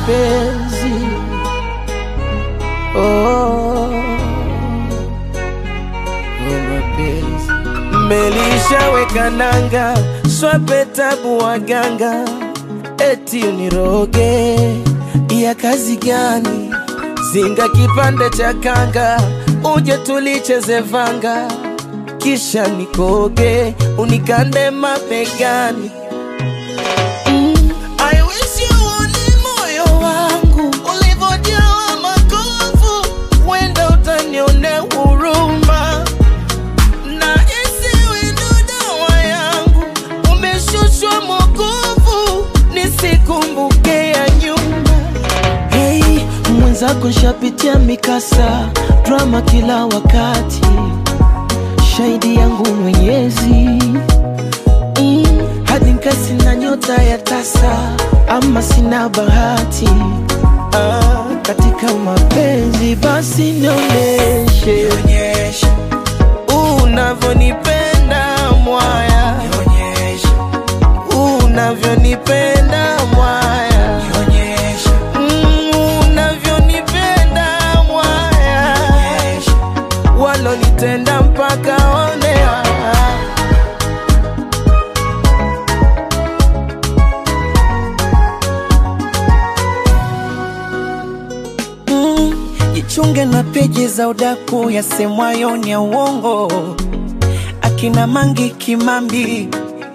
mapenzi oh, oh, mapenzi melishaweka nanga swape tabu waganga eti uniroge ya kazi gani zinga kipande cha kanga uje tulicheze vanga kisha nikoge unikande mabegani mm. I wish you uone moyo wangu ulivyojawa makovu, wenda utanionea huruma na isiwe ndo dawa yangu, umeshushwa mwokovu, nisikumbuke ya nyuma. Hey, mwenzako nshapitia mikasa, drama kila wakati, shahidi yangu Mwenyezi mm, hadi nkasi na nyota ya tasa, ama sina bahati ah, katika mapenzi, basi nionyeshe unavyonipenda mwaya, unavyonipenda mwaya, Mm, unavyonipenda mwaya, walonitenda mpaka onea Mm, jichunge na peji za udaku yasemwayo ni ya uongo, akina Mangi Kimambi,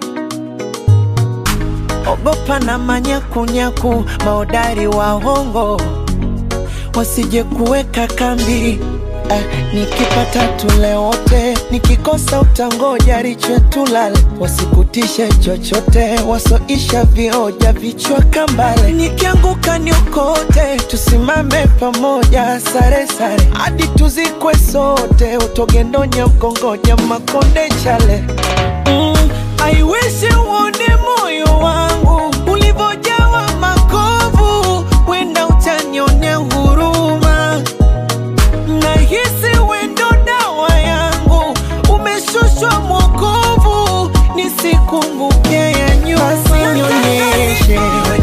ogopa na manyakunyaku, maodari wa hongo wasije kuweka kambi. Eh, nikipata tule wote, nikikosa utangoja riche tulale, wasikutishe chochote, wasoisha vioja vichwa kambale. Nikianguka niokote, tusimame pamoja, sare sare hadi tuzikwe sote, utogendonya ukongoja makonde chale mm, I wish uone moyo wangu ulivyojawa makovu, wenda utanionea huruma nahisi wendo dawa yangu umeshushwa mwokovu, nisikumbuke ya nyuma. Basi nionyeshe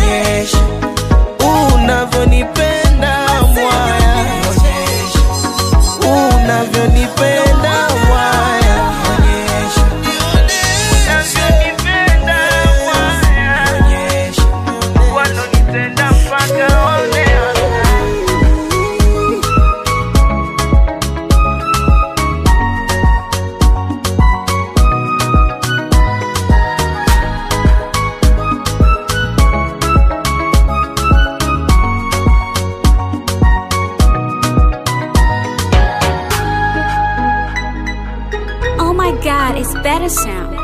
unavyonipenda mwaya, unavyonipenda mwaya, unavyonipenda mwaya, walonitenda mpaka onea Oh my god, it's better sound.